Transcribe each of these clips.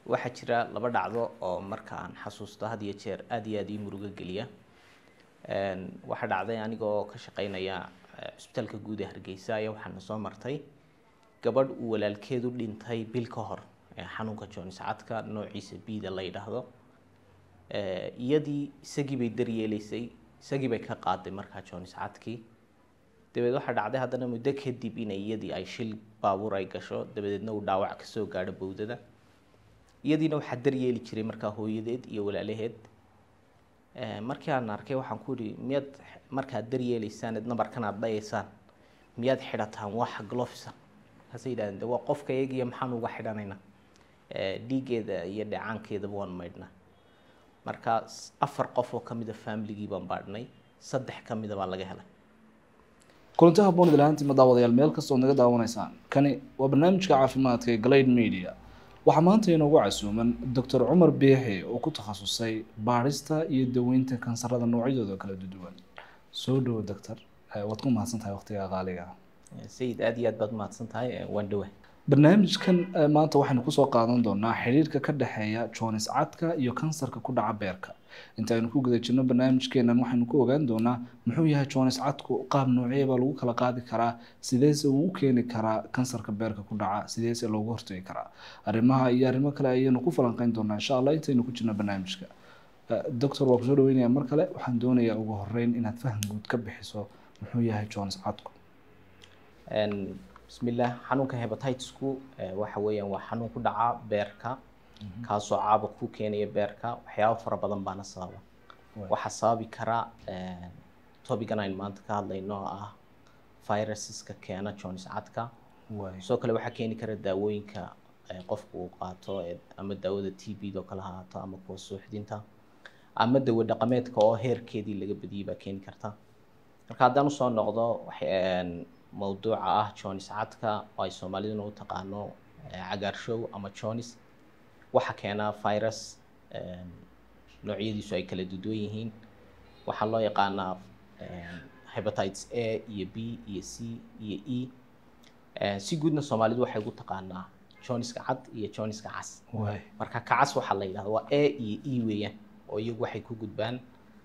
waxaa jira laba dhacdo oo marka aan xasuusto had iyo jeer aada iyo aada ii murugo geliya waxaa dhacday anigoo ka shaqeynaya cusbitaalka guud ee hargeysa ayaa waxaana soo martay gabadh uu walaalkeedu dhintay bil ka hor xanuunka jonis cadka noociisa bida la yidhaahdo iyadii isagii bay daryeeleysay isagii bay ka qaaday markaa jonis cadkii dabeed waxaa dhacday haddana muddo kadib inay iyadii ay shil baabuur ay gasho dabadeedna uu dhaawac kasoo gaadho bowdada iyadiina waxaa daryeeli jiray markaa hooyadeed iyo walaalaheed markii aan arkay waxaan ku ihi miyaad markaad daryeeleysaan eed nabarkan aad dhayaysaan miyaad xidhataan wax glofsa markaasay yidhahdeen de waa qofka iyagiyo maxaan uga xidhanaynaa dhiiggeeda iyo dheecaankeedaba waan maydhnaa marka afar qof oo kamida familigii baan baadhnay saddex kamida baa laga helay kulanti haboon idlahaantii ma daawadayaal meel kastoo naga daawanaysaan kani waa barnaamijka caafimaadka ee glade media waxaa maanta inoogu casuuman doctor cumar biixi oo ku takhasusay baadhista iyo daweynta kansarada noocyadooda kala duwan soo dhowo doctor waad ku mahadsan tahay waqtiga qaaliga sayid aada iyo aad baad mahadsan tahay waan dhawa barnaamijkan maanta waxaynu kusoo qaadan doonaa xiriirka ka dhexeeya jonis cadka iyo kansarka ku dhaca beerka inta aynu ku guda jirno barnaamijkeenan waxaynu ku ogaan doonaa muxuu yahay jonis cadku qaab noocye baa lagu kala qaadi karaa sideese uu u keeni karaa kansarka beerka ku dhaca sideese loogu hortagi karaa arrimaha iyo arrimo kale ayaynu ku falanqeyn doonaa insha allah intaynu ku jirno barnaamijka doctor waa kusoo dhaweynaya mar kale waxaan doonayaa ugu horeyn inaad faham guud ka bixiso muxuu yahay jonis cadku bismillah xanuunka hebatitisku waxa weeyaan waa xanuun ku dhaca beerka kaasoo caaba ku keenaya beerka waxyaabo fara badan baana sababa waxaa sababi kara topican aynu maanta ka hadlayno oo ah viruseska keena jonis cadka sidoo kale waxaa keeni kara daawooyinka qofku uu qaato ama daawada t b do kale haato ama kuwa suuxdinta ama dawo dhaqameedka oo heerkeedii laga badiyay baa keeni karta marka haddaan usoo noqdo mawduuca ah jonis cadka oo ay soomaaliduna u taqaano cagaarshow ama jonis waxaa keenaa virus noocyadiisu ay kala duduwan yihiin waxaa loo yaqaanaa hebatites a iyo b iyo c iyo e si guudna soomaalidu waxay ugu taqaanaa joniska cad iyo joniska cas marka kacas waxaa la yidhahda waa a iyo e weeyaan oo iyagu waxay ku gudbaan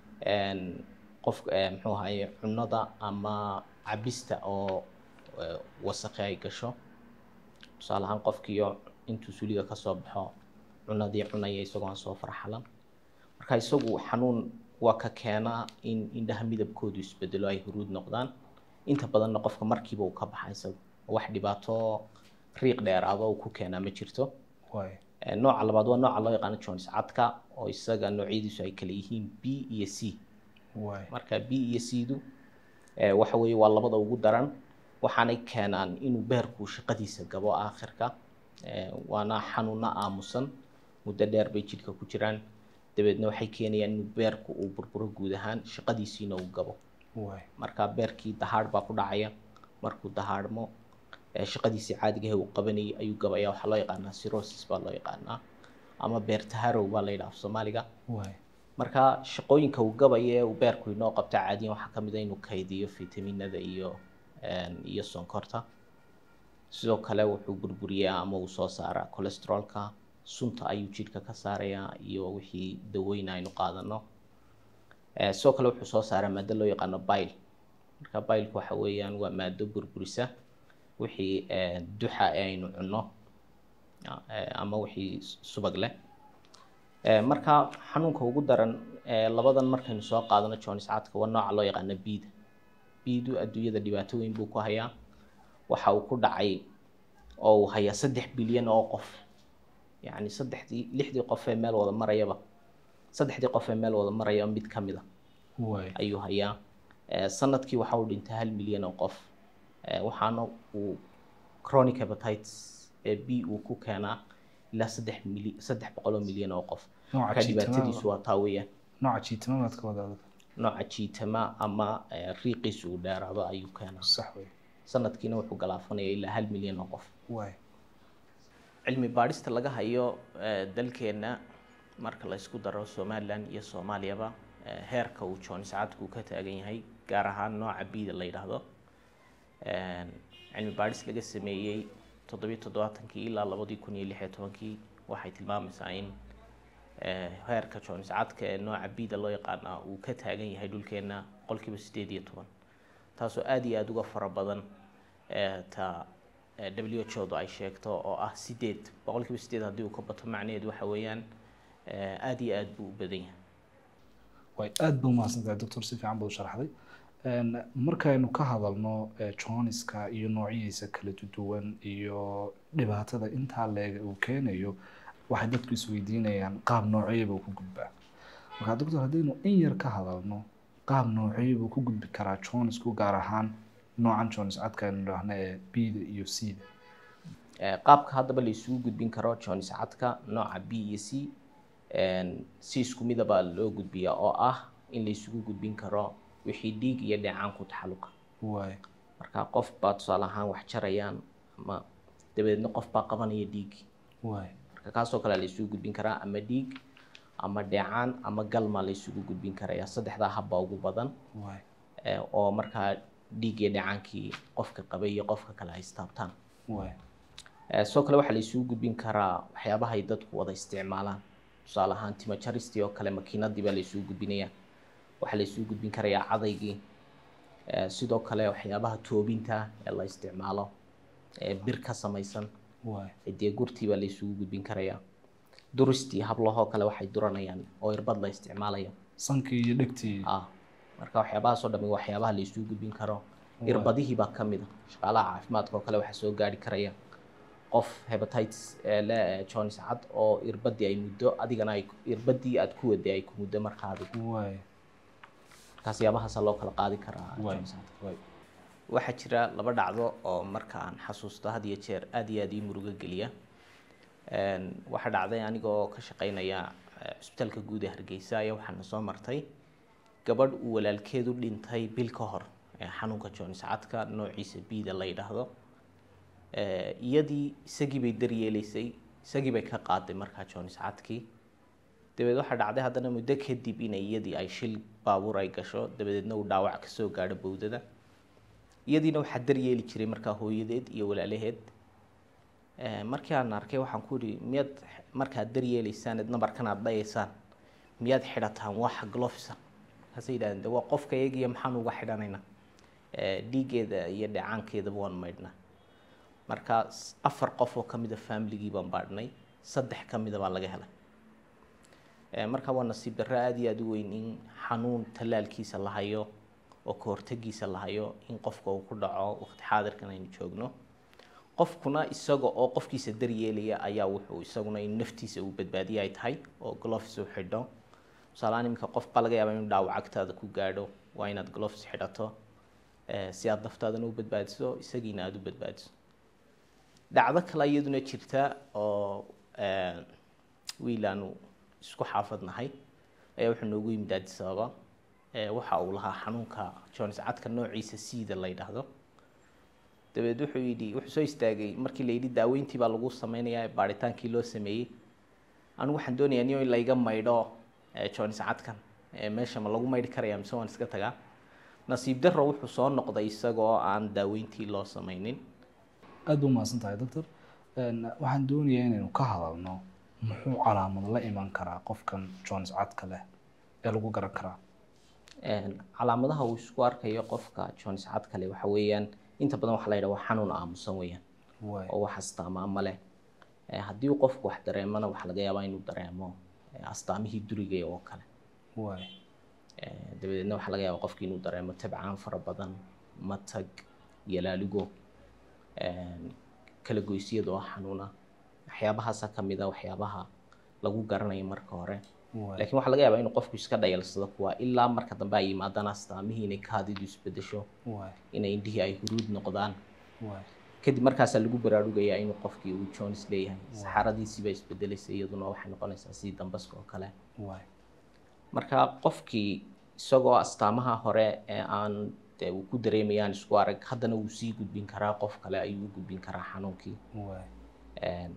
qof muxuu ahaye cunada ama cabista oo wasaqi ay gasho tusaale ahaan qofkiiyo intuu suliga kasoo baxo cunadii cunaya isagoo aan soo farxalan marka isagu xanuun waa ka keenaa in indhaha midabkoodu isbedelo ay huruud noqdaan inta badanna qofka markiiba uu ka baxa isagu wax dhibaato riiq dheeraado uu ku keenaa ma jirto nooca labaad waa nooca loo yaqaano jonis cadka oo isaga noocyadiisu ay kala yihiin b iyo c marka b iyo c du waxa weeye waa labada ugu daran waxaanay keenaan inuu beerku shaqadiisa gabo aakhirka waana xanuuno aamusan muddo dheer bay jidhka ku jiraan dabeedna waxay keenayaan inuu beerku uu burburo guud ahaan shaqadiisiina uu gabo marka beerkii dahaadh baa ku dhacaya markuu dahaadhmo shaqadiisii caadigahe uu qabanayay ayuu gabaya waxaa loo yaqaanaa sirosis baa loo yaqaanaa ama beer taharow baa la yidhaha af soomaaliga marka shaqooyinka uu gabaya ee uu beerku inoo qabta caadiyan waxaa kamid a inuu kaydiyo fitaminada iyo iyo sonkorta sidoo kale wuxuu burburiyaa ama uu soo saaraa cholesterolka sunta ayuu jidhka ka saarayaa iyo wixii daweyna aynu qaadano sidoo kale wuxuu soo saaraa maado loo yaqaano bile marka bileka waxa weeyaan waa maado burburisa wixii duxa ee aynu cunno ama wixii subag leh marka xanuunka ugu daran labadan markaynu soo qaadano jonis cadka waa nooca loo yaqaano bida bidu adduunyada dhibaato weyn buu ku hayaa waxa uu ku dhacay oo uu hayaa saddex bilyan oo qof yacni saddexdii lixdii qof ee meel wada marayaba saddexdii qof ee meel wada marayaba mid ka mid a ayuu hayaa sanadkii waxa uu dhintay hal milyan oo qof waxaana uu chronic hepatitis ee b uu ku keenaa ilaa saddex mili saddex boqol oo milyan oo qof marka dhibaatadiisu waa taa weeyaan nooca jiitamaad ka wadaada nooca jiitama ama riiqiisu uu dheeraado ayuu keenaa sax wey sanadkiina wuxuu galaafanaya ilaa hal milyan oo qof waay cilmi baadhista laga hayo dalkeenna marka la isku daro somalilan iyo soomaaliyaba heerka uu jonis cadku ka taagan yahay gaar ahaan nooca bida la yidhaahdo cilmi baadhis laga sameeyey toddobiyo toddobaatankii ilaa labadii kun iyo lix iyo tobankii waxay tilmaamaysaa in eh, heerka jones cadka ee nooca bida loo yaqaana uu ka taagan yahay dhulkeena boqolkiiba sideed iyo toban taasoo aada iyo aada uga fara badan eh, ta eh, w h odu ay sheegto oo ah sideed boqolkiiba sideed haddii uu ka bato macnaheedu waxa weeyaan eh, aada iyo aada buu u badan yahay way aada ba umahadsantahay doctor si fiican baad u sharaxday Een, markaynu ka hadalno eh, joniska iyo noocyadiisa kala duwan iyo dhibaatada intaa leeg uu keenayo waxay dadku isweydiinayaan qaab nooceeba uu ku gudbaa marka doctor haddaynu in yar ka hadalno qaab nooceeba uu ku gudbi karaa jonisku gaar ahaan noocan jonis cadka aynu idhaahno ee bda iyo cda Eh, qaabka haddaba la isugu gudbin karo jones cadka nooca b iyo c een, si isku midaba loo gudbiyaa oo ah in la isugu gudbin karo wixii dhiig iyo dheecaan ku taxalluqa waay marka qof baa tusaale ahaan wax jarayaan ama dabadeedna qof baa qabanaya dhiig waay marka kaasoo kale la isugu gudbin karaa ama dhiig ama dheecaan ama galma la isugu gudbin karaya saddexdaa habba ugu badan waay eh, oo markaa dhiig iyo dheecaankii qofka qabay iyo qofka kale ay istaabtaan waay Eh, sidoo kale waxaa la isugu gudbin karaa waxyaabaha ay dadku wada isticmaalaan tusaale ahaan timo jaristii oo kale makiinadii baa la isugu gudbinayaa waxaa la isugu gudbin karayaa cadaygii Eh, sidoo kale waxyaabaha toobinta ee la isticmaalo ee bir ka samaysan waay dee gurtii baa la isugu gudbin karayaa duristii hablahoo kale waxay duranayaan oo irbad la isticmaalaya sankii iyo dhegtii ah marka waxyaabahaasoo dhami waa waxyaabaha la isugu gudbin karo irbadihii baa ka mid a shaqaalaha caafimaadka oo kale waxaa soo gaari karaya qof hepatitis ee le eh, jones cad oo irbadii ay muddo adigana ay irbadii aad ku waday ay ku muddo markaa adigu waay markaas yaabahaasa loo kala qaadi karaa waay Jones cad. waay waxaa jira laba dhacdo oo marka aan xasuusto had iyo jeer aada iyo aada ii murugo geliya Een, waxaa dhacday anigoo ka shaqeynaya eh, cusbitaalka guud ee hargeysa ayaa waxaana soo martay gabadh uu walaalkeedu dhintay bil ka hor ee xanuunka jones cadka noociisa bida la yidhaahdo Eh, iyadii isagii bay daryeelaysay isagii bay ka qaaday markaa jones cadkii dabeed waxaa dhacday haddana muddo kadib inay iyadii ay shil baabuur ay gasho dabadeedna uu dhaawac kasoo gaadho bowdada iyadiina waxaa daryeeli jiray markaa hooyadeed iyo walaalaheed Eh, markii aan arkay waxaan ku ihi miyaad markaad daryeelaysaan eed nabarkan aad dhayaysaan miyaad xidhataan wax glofsa markaasay yidhahdeen de waa qofka iyagiyo maxaan uga xidhanaynaa Eh, dhiiggeeda iyo dheecaankeedaba waan maydhnaa marka s- afar qof oo kamid a familigii baan baadhnay saddex ka mida baa laga helay Eh, marka waa nasiib darro aada iyo aada u weyn in xanuun tallaalkiisa la hayo oo ka hortagiisa la hayo in qofka uu ku dhaco waqti xaadirkan aynu joogno qofkuna isaga oo qofkiisa daryeelaya ayaa wuxuu isaguna in naftiisa uu badbaadiye ay tahay oo gloves uu xidho tusaalehaan iminka qof baa laga yaabaa inuu dhaawac agtaada ku gaadho waa inaad gloves xidhato eh, si aad naftaadana u badbaadiso isagiina aada u badbaadiso dhacdo kale iyaduna jirta oo eh, wiil aanu isku xaafadnahay ayaa wuxuu noogu yimid addis ababa Eh, waxa uu lahaa xanuunka jones cadka noociisa siida la yidhaahdo dabeed wuxuu yidhi wuxuu soo istaagay markii la yidhi daaweyntii baa lagu sameynayaa baaritaankii loo sameeyey anigu waxaan doonayaa niyo in layga maydho eh, jones cadkan Eh, meesha ma lagu maydhi karaya mise waan iska tagaa nasiib darro wuxuu soo noqday isagoo aan daaweyntii loo sameynin aada u mahadsan tahay doctor Een, waxaan doonayaa inaynu ka hadalno muxuu calaamad la iman karaa qofkan jones cadka leh ee lagu garan karaa Een, calaamadaha uu isku arkayo qofka jones cadka leh waxa weeyaan inta badan waxaa la yidhaha waa xanuun aamusan weeyaan waay oo wax astaama ama leh Eh, haddii uu qofku wax dareemana waxaa laga yaabaa inuu dareemo eh, astaamihii duriga oo kale waay Eh, dabadeedna waxaa laga yaabaa qofki inuu dareemo tabcaan fara badan matag yalaaligo een, kala goysyada oo xanuuna waxyaabahaasa ka mid a waxyaabaha lagu garanayo marka hore waay laakiin waxaa laga yaabaa inuu qofku iska dhayalsado kuwa ilaa marka dambe ay yimaadaan astaamihii inay kaadidu isbedesho waay inay indhihii ay huruud noqdaan waay kadib markaasaa lagu baraarugayaa inuu qofkii uu jones leeyahay saxaradiisiibaa isbedelaysa iyaduna waxay noqonaysaa sidii dambaska oo kale waay marka qofkii isagoo astaamaha hore ee aan dee uu ku dareemayaan isku arag haddana wuu sii gudbin karaa qof kale ayuu u gudbin karaa xanuunkii waay Een,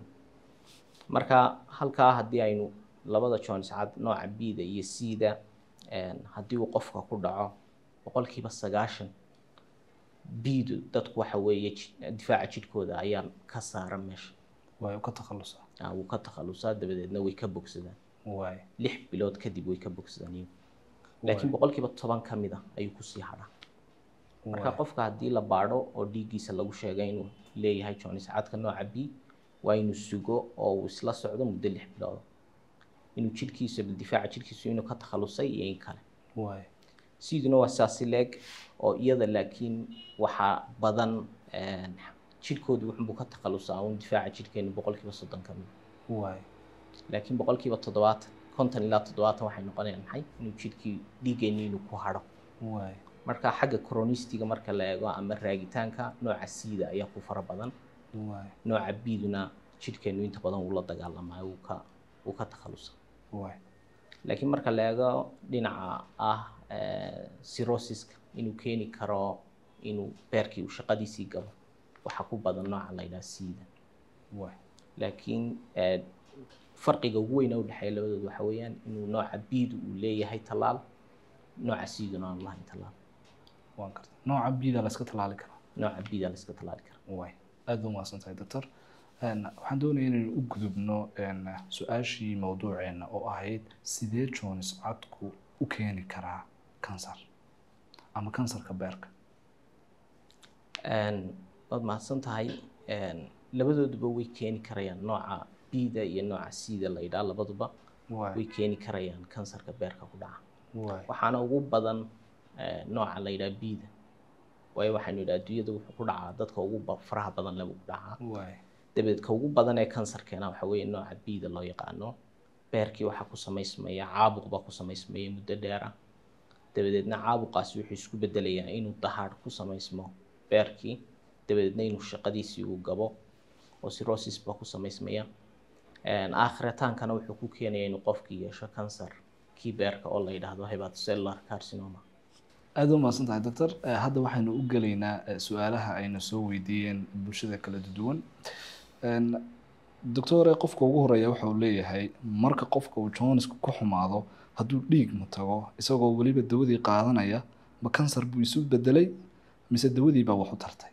marka halkaa haddii aynu labada jones cad nooca bida iyo cda haddii uu qofka ku dhaco boqolkiiba sagaashan bidu dadku waxa weeye ji- difaaca jidhkooda ayaa ka saaran meesha waay ka takhalusa Ah, wuu ka takhalusaa dabadeedna way ka bogsadaan waay lix bilood kadib way ka bogsadaan iyagu laakiin boqolkiiba toban ka mid a ayuu kusii hadhaa marka qofka haddii la baadho oo dhiiggiisa lagu sheegay inuu leeyahay jonis cadka nooca b waa inuu sugo oo uu isla socdo muddo lix bilood inuu jidhkiisa difaaca jidhkiisu inuu ka takhalusay iyo in kale waay siduna waa saasi leeg oo iyada laakiin waxaa badan een, jidhkoodu wuxunbuu ka takhalusaa un difaaca jidhkeenu boqolkiiba soddon ka mid waay laakiin boqolkiiba toddobaatan konton ilaa toddobaatan waxay noqonayaan maxay inuu jidhkii dhiiggeeni inuu ku hadho waay marka xagga chronistiga marka la eego ama raagitaanka nooca siida ayaa ku fara badan waay nooca biduna jidhkeenu inta badan wuu la dagaalamayo wuu ka wuu ka takhalusa waay laakiin marka la eego dhinaca ah eh, cirrhosiska inuu keeni karo inuu beerkii uu shaqadiisii gabo waxaa ku badan nooca la yidhaha siida waay laakiin eh, farqiga ugu weyn ee u dhexeeya labadooda waxa weeyaan inuu nooca biidu uu leeyahay tallaal nooca siiduna aan lahayn tallaal waan karta nooca bida la iska tallaali karaa nooca biida la iska tallaali kara waay aad ba umahadsan tahay doctor Een, waxaan doonaya inaynu u gudubno een, su-aashii mawduuceena oo ahayd sidee jonis cadku u keeni karaa kansar ama kansarka beerka Een, waad mahadsan tahay Een, labadooduba way keeni karayaan nooca biida iyo nooca siida la yidhaha labaduba way waay keeni karayaan kansarka beerka ku dhaca waay waxaana ugu badan eh, nooca la yidhaha biida waayo waxaynu yidhaha adduunyada wuxuu ku dhacaa dadka ugu ba- faraha badan leh buu ku dhacaa waay dabadeed ka ugu badan ee kansarkeena waxa weeye nooca biida loo yaqaano beerkii waxaa ku samaysmaya caabuq baa ku samaysmaya muddo dheer ah dabadeedna caabuqaasi wuxuu isku bedelayaa inuu dahaadh ku samaysmo beerkii dabadeedna inuu shaqadiisii uu gabo oo cirrhosis baa ku samaysmaya Een, aakhritaankana wuxuu ku keenaya inuu qofkii yeesho kansar kii beerka oo la yidhaahdo hepatocellular carcinoma aad ba umahadsan tahay doctor Eh, hadda waxaynu u gelaynaa eh, su-aalaha ayna soo weydiiyeen bulshada kala duwan Een, doctore qofka ugu horeeya waxa uu leeyahay marka qofka uu joniska ku xumaado hadduu dhiig ma tago isagoo weliba dawadii qaadanaya ma kansar buu isu bedelay mise dawadii baa wax u tartay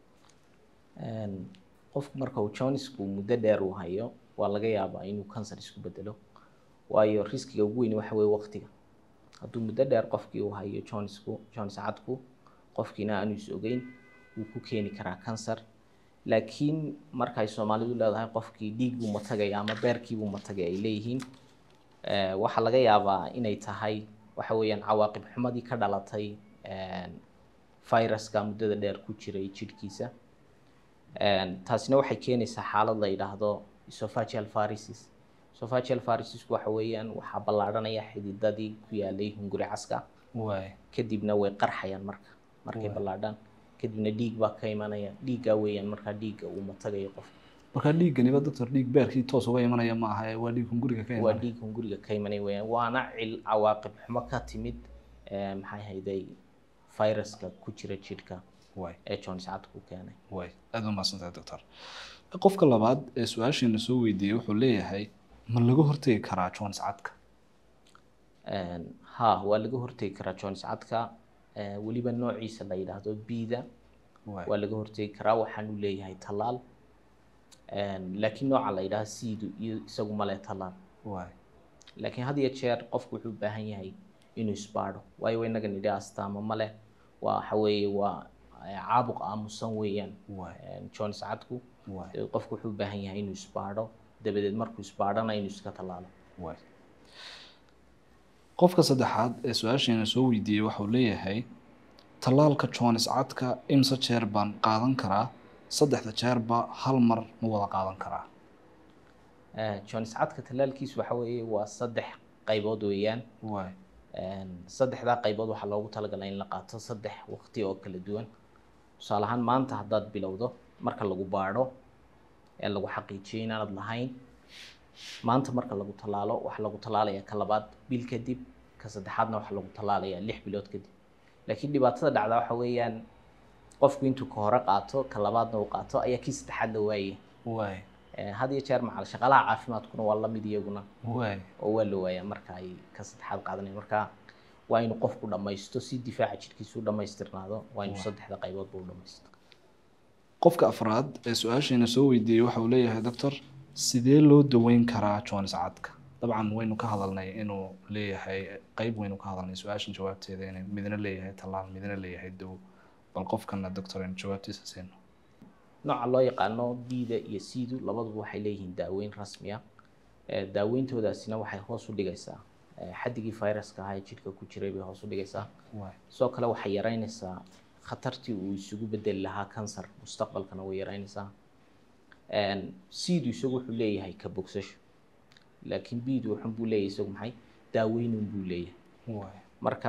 Een, qofku marka uu jonisku muddo dheer uu hayo waa laga yaabaa inuu kansar isku bedelo waayo riskiga ugu weyn waxa weeye waqtiga hadduu muddo dheer qofkii uu hayo jonisku jonis cadku qofkiina aanu is ogeyn wuu ku keeni karaa kansar laakiin markay soomaalidu leedahay qofkii dhiig buu matagaya ama beerkii buu matagay ay leeyihiin eh, waxaa laga yaabaa inay tahay waxa weeyaan cawaaqib xumadii ka dhalatay een, viruska muddada dheer ku jiray jidhkiisa Een, taasina waxay keenaysaa xaalad la yidhaahdo esophageal varices esophageal varices waxa weeyaan waxaa ballaadhanaya xididadii ku yaalay hunguri caska waay kadibna way qarxayaan marka markay Waay. ballaadhaan kadibna dhiig baa ka imanaya dhiiggaa weeyaan markaa dhiigga uu matagayo qof marka dhiiganiba doctor dhiig beerkii toos uga imanaya ma aha ee waa dhiig hunguriga ka waa imanaya dhiig hunguriga ka imanaya weeyaan waana cil cawaaqib xumo ka timid eh, maxay hayday viruska ku jira jidhka waay ee jones cadku keenay waay aad ba umahadsan tahay doctor qofka labaad ee su-aashiina soo weydiiyey wuxuu leeyahay ma laga hortegi karaa jones cadka Een, ha waa laga hortegi karaa jones cadka eh, weliba noociisa la yidhaahdo bida waay waa laga hortegi karaa waxaanu leeyahay tallaal Een, laakiin nooca la yidhaahdo siidu iyo isagu male tallaal waay laakiin had iyo jeer qofku wuxuu u baahan yahay inuu isbaadho waayo waa inaga nidhi astaamo male waa waxa weeye waa eh, caabuq aamusan weeyaan waay Een, jones cadku waay dabeed qofku wuxuu u baahan yahay inuu isbaadho dabadeed markuu isbaadhana inuu iska tallaalo waay qofka saddexaad ee su-aashiina soo weydiiyey waxau leeyahay tallaalka jones cadka imse jeer baan qaadan karaa saddexda jeerba hal mar ma wada qaadan karaa Eh, jones cadka tallaalkiisu waxa weeye waa saddex qaybood weeyaan waay Een, saddexdaa qaybood waxaa loogu talagalay in la qaato saddex waqti oo kala duwan tusaale ahaan maanta haddaad bilowdo marka lagu baadho ee lagu xaqiijiyo inaanad lahayn maanta marka lagu tallaalo waxaa lagu tallaalayaa ka labaad bil kadib ka saddexaadna waxaa lagu tallaalayaa lix bilood kadib laakiin dhibaatada dhacda waxa weeyaan qofku intuu ka hore qaato ka labaadna uu qaato ayaa kii saddexaad la waayay waay Eh, had iyo jeer macal shaqaalaha caafimaadkuna waa la mid iyaguna waay oo waa la waayaa marka ay ka saddexaad qaadanayaan marka waa inuu qofku dhammaysto si difaaca jidhkiisu u dhammaystirnaado waa inuu saddexda qayboodba u dhammaysto qofka afraad ee su-aasheena soo weydiiyey waxa uu leeyahay doctor sidee loo daweyn karaa jones cadka dabcan waynu ka hadalnay inuu leeyahay qeyb waynu ka hadalnay su-aashan jawaabteeda inay midna leeyahay tallaal midna leeyahay dawo bal qofkana doctor aynu jawaabtiisa siino nooca loo yaqaano bida iyo sidu labaduba waxay leeyihiin daaweyn rasmi ah Eh, daaweyntoodaasina waxay hoos u dhigaysaa eh, xaddigii viruska ahaa ee jidhka ku jiray bay hoos u dhigaysaa waay sidoo kale waxay yaraynaysaa khatartii uu isugu bedeli lahaa kansar mustaqbalkana way yaraynaysaa sidu isagu wuxuu leeyahay ka bogsasho laakiin bidu wuxun buu leeyahay isagu maxay daaweynun buu leeyahay waay marka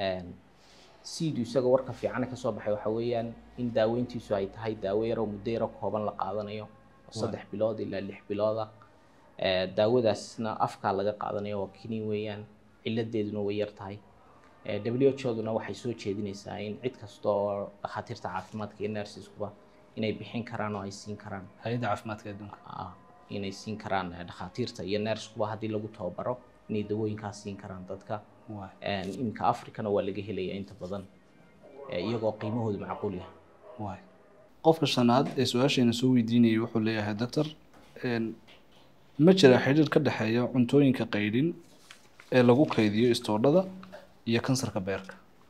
sidu isaga warka fiican kasoo baxay waxa weeyaan in daaweyntiisu ay tahay daawo yaroo muddo yaro kooban la qaadanayo oo saddex bilood ilaa lix bilooda Eh, daawadaasna afkaa laga qaadanayo waa kiniin weeyaan ciladeeduna way yar tahay Eh, WHO-duna waxay soo jeedinaysaa in cid kasta oo dhakhaatiirta caafimaadka iyo nurseskuba inay bixin karaan oo ay siin karaan hay-adda caafimaadka adduunka ah, inay siin karaan eh, dhakhaatiirta iyo nursekuba haddii lagu tababaro inay dawooyinkaas siin karaan dadka waay Eh, iminka africana waa laga helaya inta badan eh, iyagoo qiimahoodu macquul yahay waay qofka shanaad ee su-aasheena soo weydiinayay wuxuu leeyahay doctor een, ma jira xidhiir ka dhexeeya cuntooyinka qaydhin ee lagu kaydiyo istoodhada iyo kansarka beerka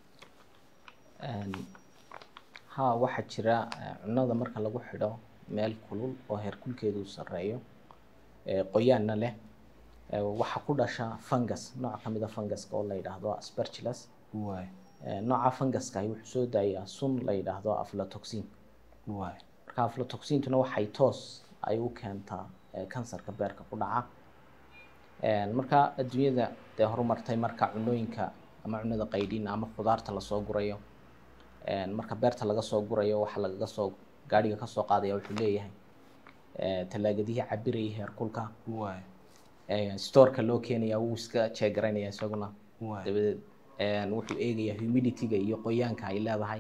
Een, haa waxaa jira eh, cunnada marka lagu xidho meel kulul oo heerkulkeedu sarreeyo eh, qoyaanna leh eh, waxaa ku dhasha fungus nooc ka mid a funguska oo la yidhaahdo aspergillus waay Eh, nooca funguskahi wuxuu soo daayaa sun la yidhaahdo aflatoxin waay marka aflatoxintuna waxay toos ay u keentaa eh, kansarka beerka ku dhaca Een, marka adduunyada dee horumartay marka cunooyinka ama cunada qaydhin ama khudaarta lasoo gurayo Een, marka beerta laga soo gurayo waxa lagaga soo gaadhiga kasoo qaadaya wuxuu leeyahay eh, talaagadihii cabirayay heerkulka waay Eh, storeka loo keenaya wuu iska jeegaraynaya isaguna waay dabadeed een, wuxuu eegayaa humidityga iyo qoyaanka ay leedahay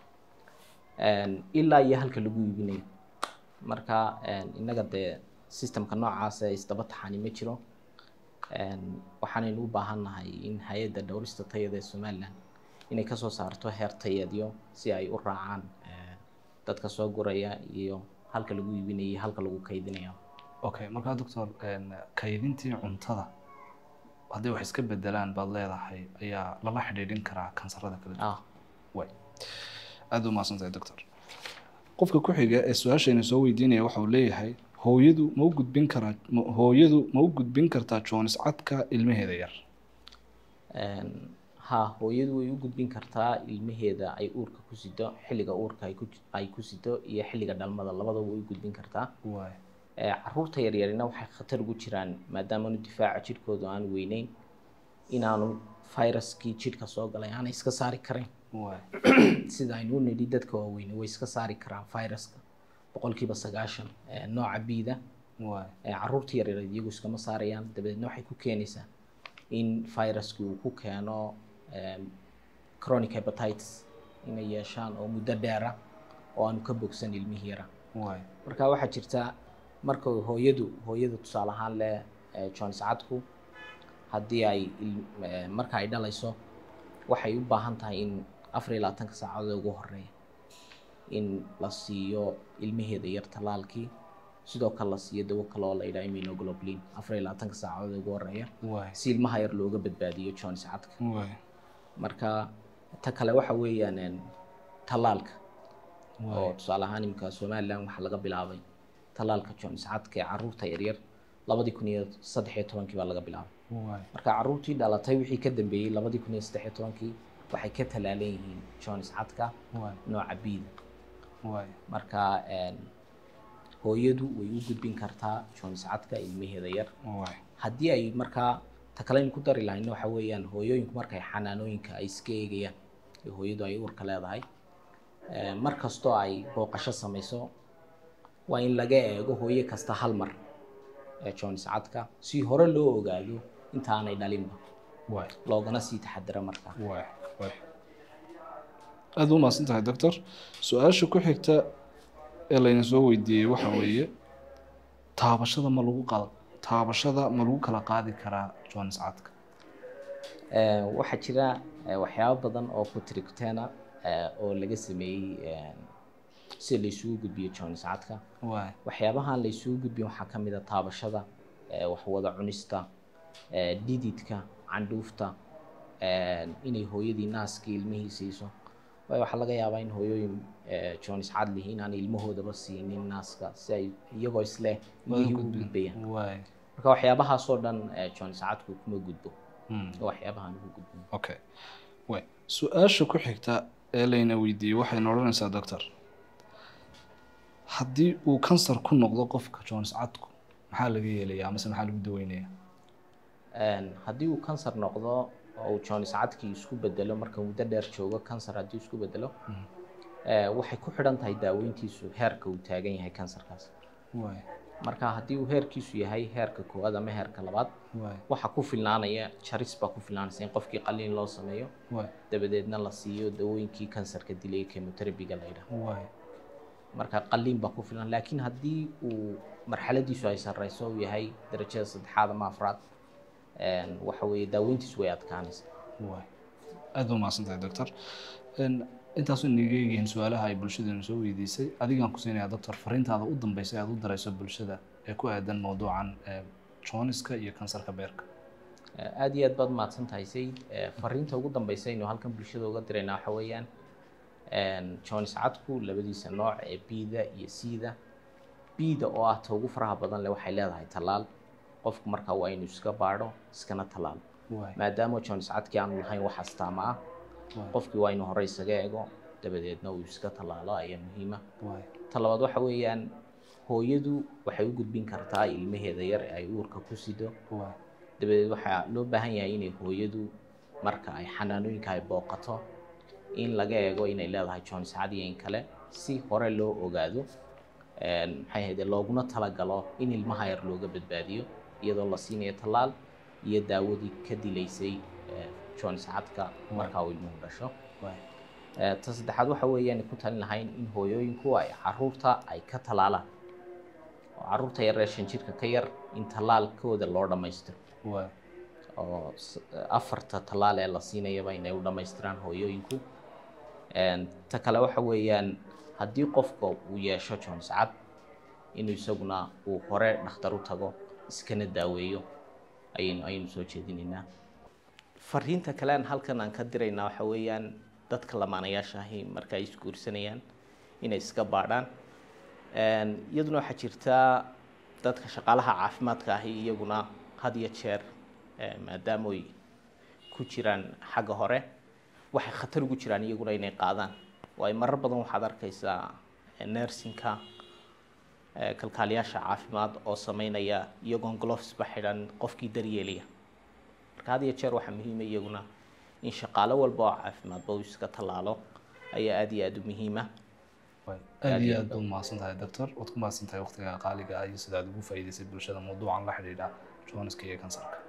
Een, ilaa iyo halka lagu iibinayo marka een, innaga dee systemka noocaas ee isdaba taxani ma jiro Een, waxaanaynu u baahannahay in hay-adda dhowrista tayada ee somaliland inay kasoo saarto heer tayeedyo si ay u raacaan eh, dadka soo guraya iyo halka lagu iibinayo iyo halka lagu kaydinayo okay markaa doctor een, kaydintii cuntada haddii wax iska bedelaan baad leedahay ayaa lala xidhiidhin karaa kansarada kala duwan ah waay aada u mahadsantahay doctor qofka ku xiga ee su-aashayna soo weydiinaya waxa uu leeyahay hooyadu ma u gudbin karaa ma- hooyadu ma u gudbin kartaa joonis cadka ilmaheeda yar Een, haa hooyadu way u gudbin kartaa ilmaheeda ay uurka ku sido xilliga uurka ay ku ay ku sido iyo xilliga dhalmada labadaba way u gudbin kartaa waay Ee, caruurta yaryarina waxay khatar ugu jiraan maadaamanu difaaca jidhkooda aan weyneyn inaanu viruskii jidhka soo galay aanay iska saari karin waay sida aynu u nidhi dadka waaweyne way iska saari karaan viruska boqolkiiba sagaashan ee, nooca biida waay ee, caruurta yaryareed iyagu iskama saarayaan dabadeedna waxay ku keenaysaa in viruski uu ku keeno em, chronic hepatitis inay yeeshaan oo muddo dheera oo aanu ka bogsan ilmihii yara waay marka waxaa jirta marka hooyadu hooyadu tusaale ahaan leh eh, jones cadku haddii ay il- eh, marka ay dhalayso waxay u baahan tahay in afar iyo labaatanka saacadood ugu horeeya in la siiyo ilmaheeda yar talaalkii sidoo kale la siiyo dawo kale oo la yidhaha immunoglobulin afar iyo labaatanka saacadood ugu horeeya waay si ilmaha yar looga badbaadiyo jones cadka waay marka ta kale waxa weeyaan en, talaalka oo waay tusaale ahaan imika somaliland waxaa laga bilaabay talaalka jones cadka ee caruurta yaryar labadii kun iyo saddex iyo tobankii baa laga bilaabay waay marka caruurtii dhalatay wixii ka dambeeyey labadii kun iyo saddex iyo tobankii waxay ka talaalan yihiin jones cadka waay nooca biida waay marka en, hooyadu way u gudbin kartaa jones cadka ilmaheeda yar waay haddii ay markaa ta kale aynu ku dari lahayna waxa weeyaan hooyooyinku markay xanaanooyinka ay iska eegayaan ee hooyadu ay uurka leedahay eh, mar kastoo ay booqasho samayso waa in laga eego hooyo kasta hal mar ee jones cadka si hore loo ogaado inta aanay dhalinba waay loogana sii taxadiro marka waay waay aada u mahadsan tahay doctor su-aasha ku xigta ee layna soo weydiiyey waxa weeye taabashada ma lagu qal taabashada ma lagu kala qaadi karaa joonis cadka Eh, waxaa jira eh, waxyaabo badan oo kutrictena oo laga sameeyey eh, sida la isugu gudbiyo jonis cadka waay waxyaabahan la isugu gudbiyo waxaa ka mid a taabashada eh, waxwada cunista eh, dhididka candhuufta eh, inay hooyadii naaskii ilmihii siiso waayo waxaa laga yaabaa in hooyooyin eh, jonis cad lihiin aan ilmahoodaba siinin naaska si ay iyagoo isleh ilmihii u gudbayaan waay marka waxyaabahaasoo dhan eh, jonis cadku kuma gudbo Hmm. waxyaabahan ugu gudbin okay way su-aasha ku xigta ee layna weydiiyey waxayna odhanaysaa doctor haddii uu kansar ku noqdo qofka jones cadku maxaa laga yeelayaa amase maxaa lagu daweynayaa Een, haddii uu kansar noqdo oo uu jonis cadkii isku bedelo marka muddo dheer joogo kansar haddii isku bedelo eh, waxay ku xidhan tahay daaweyntiisu heerka uu taagan yahay kansarkaas waay marka haddii uu heerkiisu yahay heerka koowaad ama heerka labaad waay waxaa ku filnaanaya jaris baa ku filnaanaysa in qofkii qaliin loo sameeyo waay dabadeedna la siiyo dawooyinkii kansarka dilay ee chemoterabiga la yidhaahdo waay marka qaliin baa ku filan laakiin haddii uu marxaladiisu ay sarreyso uu yahay darajada saddexaad ama afraad een, waxa weeye daaweyntiisu way adkaanaysaa waay aada u mahadsan tahay doctor Een, intaasu inaga eegyihiin su-aalaha ay bulshadeenu soo weydiisay adigaan ku siinayaa doctor fariintaada u dambeysay aada u darayso bulshada ee ku aadan mowduucan ee joniska iyo kansarka beerka Eh, aad iyo aad baad mahadsan tahay sayid Eh, fariinta ugu dambeysa aynu halkan bulshada uga diraynaa waxa weeyaan een, jonis cadku labadiisa nooc ee bida iyo cda bida oo ah ta ugu faraha badan leh waxay leedahay tallaal qofku markaa waa inuu iska baadho iskana tallaalo waay maadaama jonis cadkii aanu lahayn wax astaama ah waay qofkii waa inuu hore isaga eego dabadeedna uu iska tallaalo ayaa muhiima waay ta labaad waxa weeyaan hooyadu waxay u gudbin kartaa ilmaheeda yar ee ay uurka ku sido waay dabadeed waxaa loo baahan yahay inay hooyadu marka ay xanaanooyinka ay booqato in laga eego inay leedahay jonis cad iyo in kale si hore loo ogaado een, maxay ahayde looguna talagalo in ilmaha yar looga badbaadiyo iyadoo la siinayo tallaal iyo daawadii ka dilaysay eh, jonis cadka marka uu ilmuhu dhasho waay Eh, ta saddexaad waxa weeyaan ku talin lahayn in hooyooyinku ay caruurta ay ka talaalaan oo caruurta yar ee shan jirka ka yar in tallaalkooda loo dhammaystiro waay oo s- afarta tallaal ee la siinayaba inay u dhammaystiraan hooyooyinku Een, ta kale waxa weeyaan haddii qofka uu yeesho jones cad inuu isaguna uu hore dhakhtar u tago iskana daaweeyo ayaynu ayaynu soo jeedinaynaa fariinta kale aan halkan aan ka diraynaa waxa weeyaan dadka lamaanayaasha ahi marka ay isguursanayaan inay iska baadhaan Een, iyaduna waxaa jirtaa dadka shaqaalaha caafimaadka ahi iyaguna had iyo jeer eh, maadaama ay ku jiraan xagga hore waxay khatar ugu jiraan iyaguna inay qaadaan waayo marar badan waxaad arkaysaa eh, nursingka eh, kalkaaliyaasha caafimaad oo sameynaya iyagoon glovesba xidhan qofkii daryeelaya marka had iyo jeer waxaa muhiima iyaguna in shaqaalo walba oo caafimaadba uu iska tallaalo ayaa aada iyo aada u muhiima waay aada iyo aad baad mahadsan tahay doctor waad ku mahadsan tahay waqtiga qaaliga ah iyo sida aad ugu faa'iidaysay bulshada mawduucan la xidhiidha joniska iyo kansarka